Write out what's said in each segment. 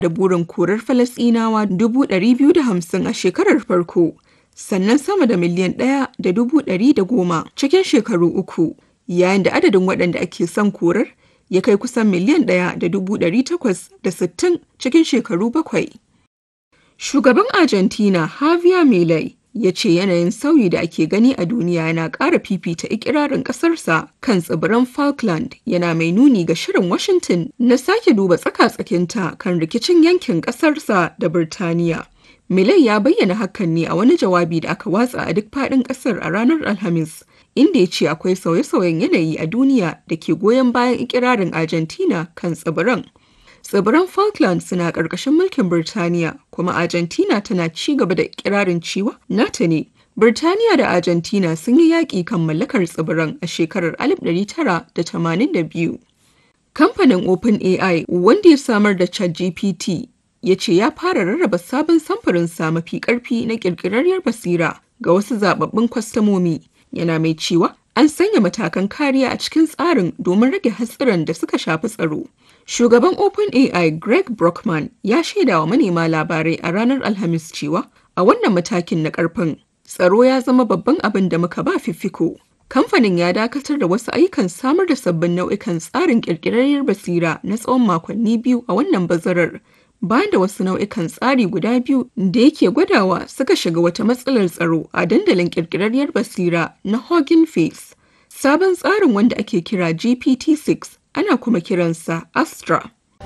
da burin korar Falasɗinawa 250,000 a shekarar farko, sannan sama da miliyan ɗaya da dubu ɗari da goma cikin shekaru uku, yayin da adadin waɗanda ake son korar ya kai kusan miliyan ɗaya da dubu ɗari takwas da sittin cikin shekaru bakwai. Shugaban Argentina Javier Milei ya ce yanayin sauyi da ake gani a duniya yana ƙara fifita ikirarin ƙasarsa kan tsibiran Falkland yana mai nuni ga shirin Washington na sake duba tsaka-tsakinta kan rikicin yankin ƙasarsa da Birtaniya. Milei ya bayyana hakan ne a wani jawabi da aka watsa a duk faɗin ƙasar a ranar Alhamis, inda ya ce akwai sauye-sauyen yanayi a duniya da ke goyon bayan ikirarin Argentina kan tsibiran. Tsibiran Falkland suna ƙarƙashin mulkin Birtaniya, kuma Argentina tana ci gaba da ikirarin cewa nata ne. Birtaniya da Argentina sun yi yaƙi kan mallakar tsibiran a shekarar 1982. Kamfanin OpenAI wanda ya samar da ChatGPT ya ce ya fara rarraba sabon samfurinsa mafi ƙarfi na ƙirƙirarriyar basira ga wasu zababbun kwastamomi yana mai cewa an sanya matakan kariya a cikin tsarin domin rage hatsuran da suka shafi tsaro. Shugaban OpenAI Greg Brockman ya shaida wa manema labarai a ranar Alhamis cewa a wannan matakin na ƙarfin tsaro ya zama babban abin da muka ba fiffiko. Kamfanin ya dakatar da wasu ayyukan samar da sabbin nau'ikan tsarin ƙirƙirarriyar basira na tsawon makonni biyu a wannan bazarar bayan da wasu nau'ikan tsari guda biyu da yake gwadawa suka shiga wata matsalar tsaro a dandalin kirkirarriyar basira na Hugging Face. Sabon tsarin wanda ake kira GPT-6 ana kuma kiransa Astra.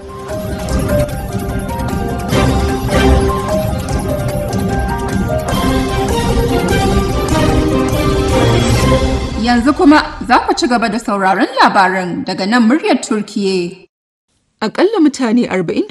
Yanzu kuma za ku ci gaba da sauraron labaran daga nan muryar Turkiye. Akalla mutane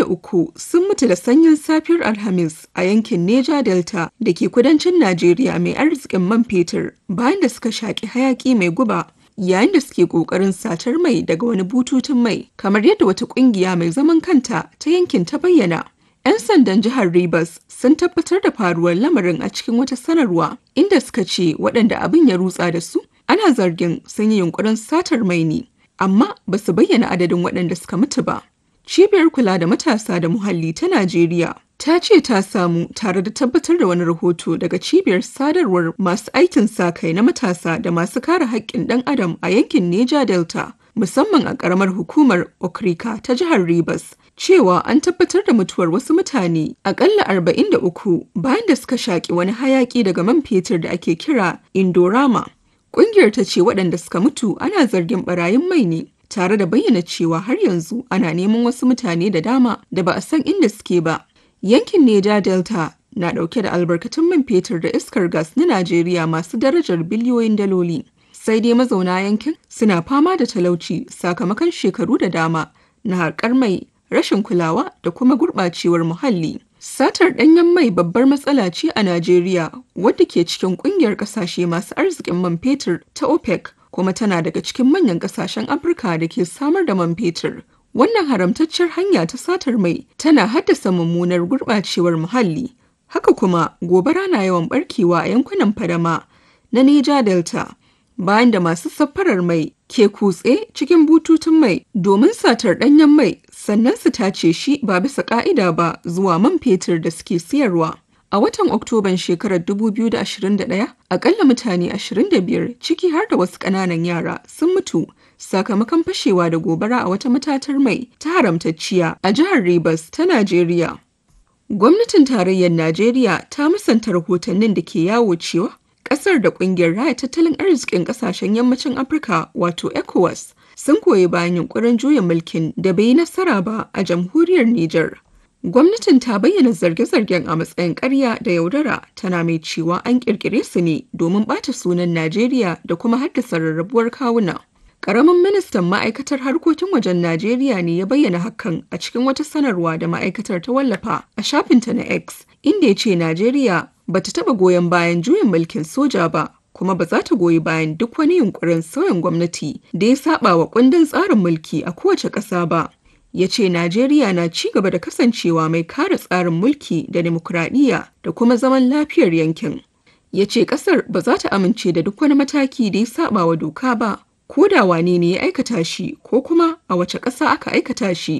43 sun mutu da sanyin safiyar Alhamis a yankin Neja Delta da ke kudancin Najeriya mai arzikin man fetur bayan da suka shaƙi hayaƙi mai guba yayin da suke ƙoƙarin satar mai daga wani bututun mai kamar yadda wata ƙungiya mai zaman kanta ta yankin ta bayyana. 'Yan sandan jihar Rivers sun tabbatar da faruwar lamarin a cikin wata sanarwa inda suka ce waɗanda abin ya rutsa da su ana zargin sun yi yunkurin satar mai ne amma ba su bayyana adadin waɗanda suka mutu ba. Cibiyar kula da matasa da muhalli ta Najeriya ta ce ta samu tare da tabbatar da wani rahoto daga cibiyar sadarwar masu aikin sa kai na matasa da masu kare haƙƙin ɗan adam a yankin Neja Delta musamman a ƙaramar hukumar Okrika ta jihar Rivers cewa an tabbatar da mutuwar wasu mutane akalla 43 bayan da suka shaƙi wani hayaƙi daga man fetur da ake kira Indorama. Ƙungiyar ta ce waɗanda suka mutu ana zargin ɓarayin mai ne tare da bayyana cewa har yanzu ana neman wasu mutane da dama da ba a san inda suke ba. Yankin Neja Delta na ɗauke da albarkatun man fetur da iskar gas na Najeriya masu darajar biliyoyin daloli. Sai dai mazauna yankin suna fama da talauci sakamakon shekaru da dama na harkar mai, rashin kulawa da kuma gurɓacewar muhalli. Satar ɗanyen mai babbar matsala ce a Najeriya wadda ke cikin ƙungiyar ƙasashe masu arzikin man fetur ta OPEC kuma tana daga cikin manyan ƙasashen Afirka da ke samar da man fetur. Wannan haramtaccen hanya ta satar mai tana haddasa mummunar gurɓacewar muhalli. Haka kuma gobara na yawan barkewa a yankunan fadama na Neja Delta bayan da masu safarar mai ke kutse cikin bututun mai domin satar ɗanyen mai sannan su tace shi ba bisa ƙa'ida ba zuwa man fetur da suke siyarwa. A watan Oktoban shekarar 2021, akalla mutane 25 ciki har da wasu ƙananan yara sun mutu sakamakon fashewa da gobara a wata matatar mai ta haramtacciya a jihar Rivers ta Najeriya. Gwamnatin tarayyar Najeriya ta musanta rahotannin da ke yawo cewa ƙasar da ƙungiyar raya tattalin arzikin ƙasashen yammacin Afirka wato ECOWAS sun koyi bayan yunkurin juya mulkin da bai yi nasara ba a jamhuriyar Nijar. Gwamnatin ta bayyana zarge-zargen a matsayin ƙarya da yaudara tana mai cewa an ƙirƙire su ne domin ɓata sunan Najeriya da kuma haddasa rarrabuwar kawuna. Ƙaramin ministan ma'aikatar harkokin wajen Najeriya ne ya bayyana hakan a cikin wata sanarwa da ma'aikatar ta wallafa a shafinta na X, inda ya ce Najeriya ba ta taɓa goyon bayan juyin mulkin soja ba, kuma ba za ta goyi bayan duk wani yunkurin sauyin gwamnati da ya saba wa kundin tsarin mulki a kowace ƙasa ba. Ya ce Najeriya na ci gaba da kasancewa mai kare tsarin mulki da demokuraɗiyya da kuma zaman lafiyar yankin. Ya ce ƙasar ba za ta amince da duk wani mataki da ya saba wa doka ba, ko da wane ne ya aikata shi ko kuma a wace ƙasa aka aikata shi.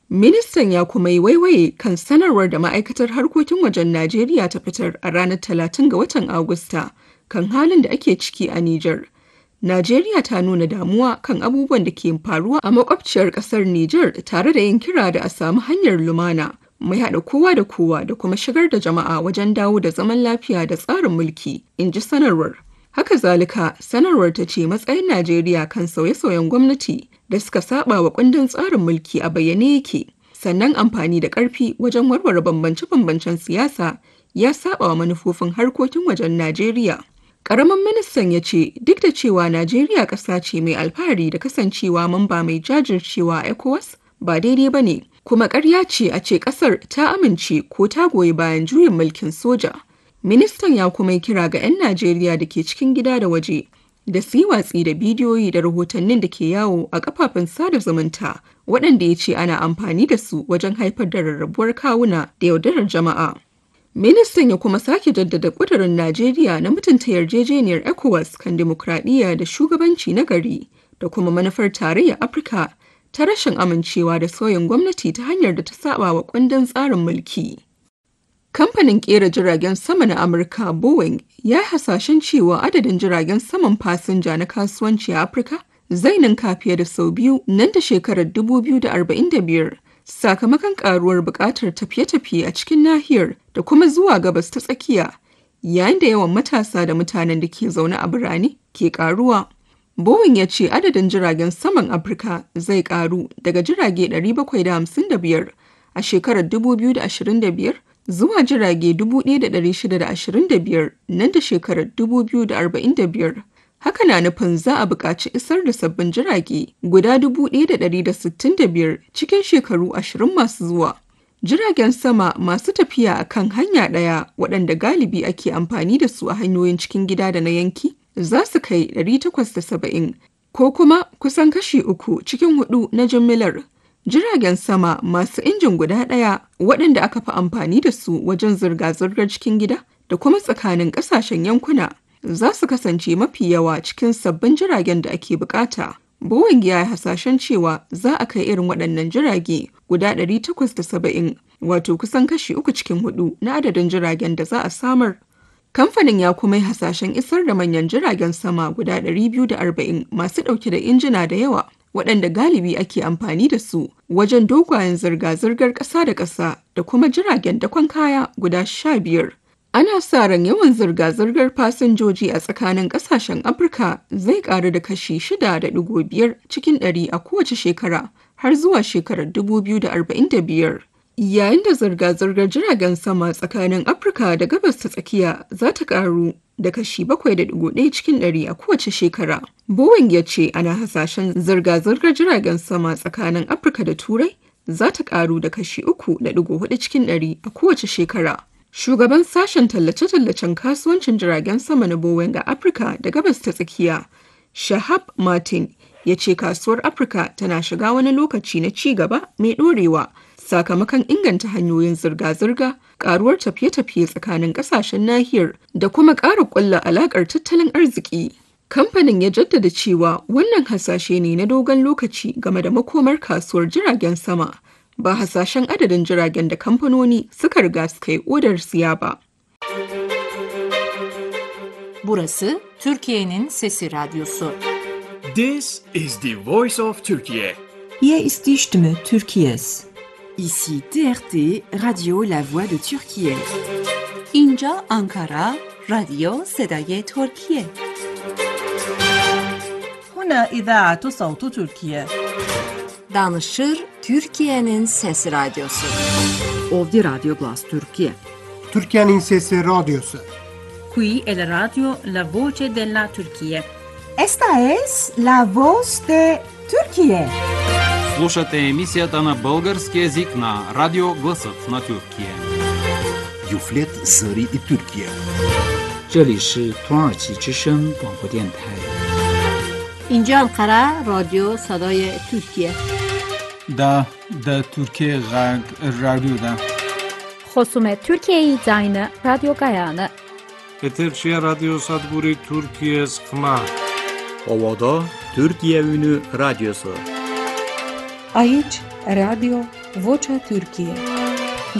Ministan ya kuma yi waiwaye kan sanarwar da ma'aikatar harkokin wajen Najeriya ta fitar a ranar 30 ga watan Agusta kan halin da ake ciki a Nijar. Najeriya ta nuna damuwa kan abubuwan da ke faruwa a makwabciyar ƙasar Nijar tare da yin kira da a samu hanyar lumana mai haɗa kowa da kowa da kuma shigar da jama'a wajen dawo da zaman lafiya da tsarin mulki, in ji sanarwar. Haka zalika, sanarwar ta ce matsayin Najeriya kan sauye-sauyen gwamnati da suka saba wa kundin tsarin mulki a bayyane yake, sannan amfani da ƙarfi wajen warware bambance-bambancen siyasa ya saba wa manufofin harkokin wajen Najeriya. Ƙaramin ministan ya ce duk da cewa Najeriya ƙasa ce mai alfahari da kasancewa mamba mai jajircewa a ECOWAS ba daidai ba ne, kuma ƙarya ce a ce ƙasar ta amince ko ta goyi bayan juyin mulkin soja. Ministan ya kuma yi kira ga 'yan Najeriya da ke cikin gida da waje da su yi watsi da bidiyoyi da rahotannin da ke yawo a kafafen sada zumunta waɗanda ya ce ana amfani da su wajen haifar da rarrabuwar kawuna da yaudarar jama'a. Ministan ya kuma sake jaddada ƙudurin Najeriya na mutunta yarjejeniyar ECOWAS kan dimokuraɗiyya da shugabanci na gari da kuma manufar tarayyar Afirka ta rashin amincewa da sauyin gwamnati ta hanyar da ta saba wa kundin tsarin mulki. Kamfanin ƙera jiragen sama na Amurka Boeing ya yi hasashen cewa adadin jiragen saman fasinja na kasuwanci a Afirka zai ninka fiye da sau biyu nan da shekarar 2045 sakamakon karuwar buƙatar tafiye-tafiye a cikin nahiyar da kuma zuwa gabas ta tsakiya yayin da yawan matasa da mutanen da ke zaune a birane ke karuwa. Boeing ya ce adadin jiragen saman Afirka zai karu daga jirage 755 a shekarar 2025 zuwa jirage 1,625 nan da shekarar 2045. Haka na nufin za a buƙaci isar da sabbin jirage guda 1,165 cikin shekaru 20 masu zuwa. Jiragen sama masu tafiya a kan hanya ɗaya waɗanda galibi ake amfani da su a hanyoyin cikin gida da na yanki za su kai 870 ko kuma kusan kashi uku cikin hudu na jimillar Jiragen sama masu injin guda ɗaya waɗanda aka fi amfani da su wajen zirga-zirgar cikin gida da kuma tsakanin ƙasashen yankuna za su kasance mafi yawa cikin sabbin jiragen da ake bukata. Boeing ya yi hasashen cewa za a kai irin waɗannan jirage guda 870 wato kusan kashi uku cikin hudu na adadin jiragen da za a samar. Kamfanin ya kuma yi hasashen isar da manyan jiragen sama guda 240 masu ɗauke da injina da yawa waɗanda galibi ake amfani da su wajen dogayen zirga-zirgar ƙasa da ƙasa da kuma jiragen dakon kaya guda sha biyar. Ana sa ran yawan zirga-zirgar fasinjoji a tsakanin ƙasashen Afirka zai ƙaru da kashi shida da ɗigo biyar cikin ɗari a kowace shekara har zuwa shekarar dubu biyu da arba'in da biyar. Yayin da zirga-zirgar jiragen sama tsakanin Afirka da gabas ta tsakiya za ta ƙaru da kashi 7.1 cikin ɗari a kowace shekara. Boeing ya ce ana hasashen zirga-zirgar jiragen sama tsakanin Afirka da Turai za ta karu da kashi 3.4 cikin ɗari a kowace shekara. Shugaban sashen tallace-tallacen kasuwancin jiragen sama na Boeing a Afirka da gabas ta tsakiya, Shahab Martin, ya ce kasuwar Afirka tana shiga wani lokaci na ci gaba mai ɗorewa sakamakon inganta hanyoyin zirga-zirga karuwar tafiye-tafiye tsakanin kasashen nahiyar da kuma ƙara ƙulla alaƙar tattalin arziki. Kamfanin ya jaddada cewa wannan hasashe ne na dogon lokaci game da makomar kasuwar jiragen sama, ba hasashen adadin jiragen da kamfanoni suka riga suka yi odar siya ba. Burası Türkiye'nin Sesi Radyosu. This is the voice of Turkey. Hier ist die Stimme Türkiye's. Ici TRT Radio La Voix de Turquie. اینجا آنکارا رادیو صدای ترکیه هنا إذاعة صوت تركيا Danışır Türkiye'nin Sesi Radyosu. Ovdje Radio Glas Turkije. Türkiye'nin Sesi Radyosu. Qui è la radio La Voce della Turchia. Esta es la voz de Turquie. Слушате емисията на български язик на Радио Гласът на Тюркия. Юфлет Зари и Тюркия. 这里是土耳其之声广播电台。 اینجا انقره رادیو صدای ترکیه دا دا ترکیه غرب رادیو دا خصوم ترکیه زاین رادیو گایانه Eterşehir Radyo Sadburi Türkiye Sıkma. Ovada Türkiye Ünü Radyosu. Aici, Radio Vocea Türkiye